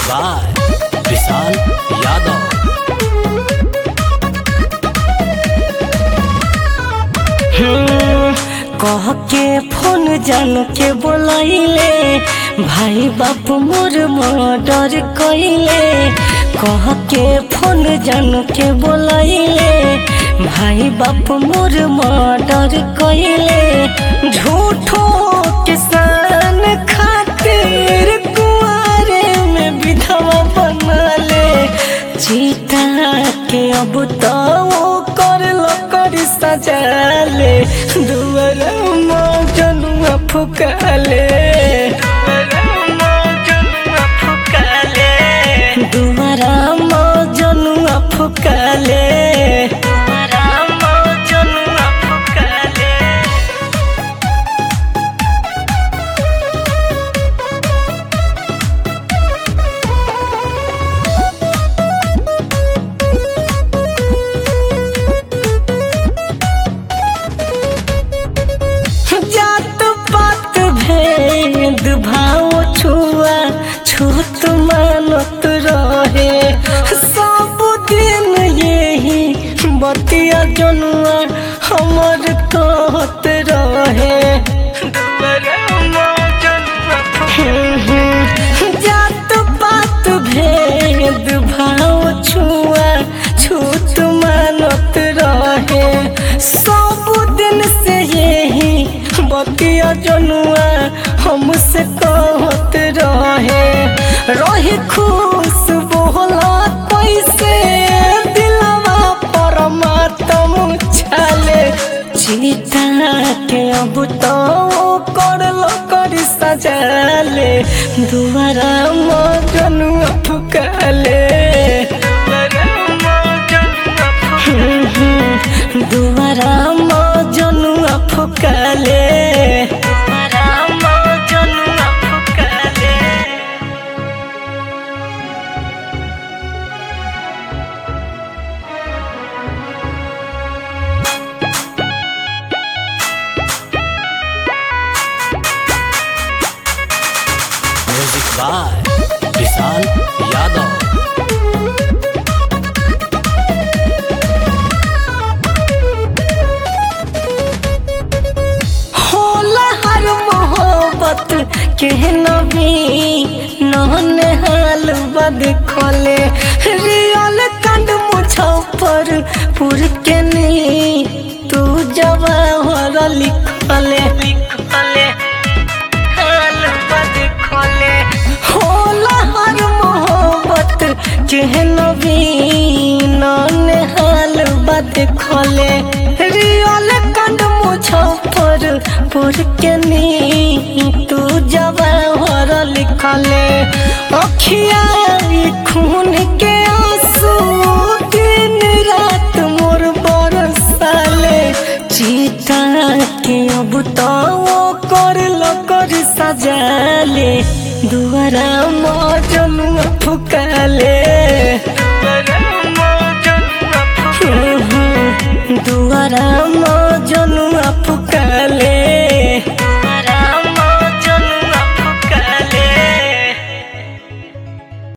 by Vishal Yadav कह के phone जान के बोलाइले भाई बाप मोर मर्डर कइले कह के फोन जान के बोलाइले भाई बाप मोर मर्डर कइले झूठो किसान खातिर कुआरे में विधवा बनले चीता के अब तो वो कर कर सजाले दुआर जनुआ फुकाले दुआरा जनुआ फुकाले जनुआ फुकाले जात पात भेद भाव छुआ छूत मानत रहे सब दिन यही बतिया जनुआ हमर कहत रहे जात पात भेद भाव छुआ छूत मानत रहे सब दिन से यही बतिया जनुआ हमसे कहत रहे रही खुश बोला कैसे दिलवा परमात्म छाले चीता के अब तो करल कर सजाले दुआरा मजनुआ फुकाले दुआरा मजनुआ फुकाले दुआरा मजनुआ फुकाले म्यूजिक बाय विशाल यादव होला हर मोहब्बत के नबी नहन हाल बद खोले रियल कंड मुझफ्फर पुर के नी तू जवाहर लिखले लिखले हाल बद खोले होला हर मोहब्बत के नबी नहन हाल बद खोले रियल कंड मुझफ्फर पुर के नी तू जवाहर लिखले अखिया ई खून के आंसू दिन रात मोर बरसाले चीता के अब तो वो कर लो कर सजाले दुआरा मजनुआ फुकाले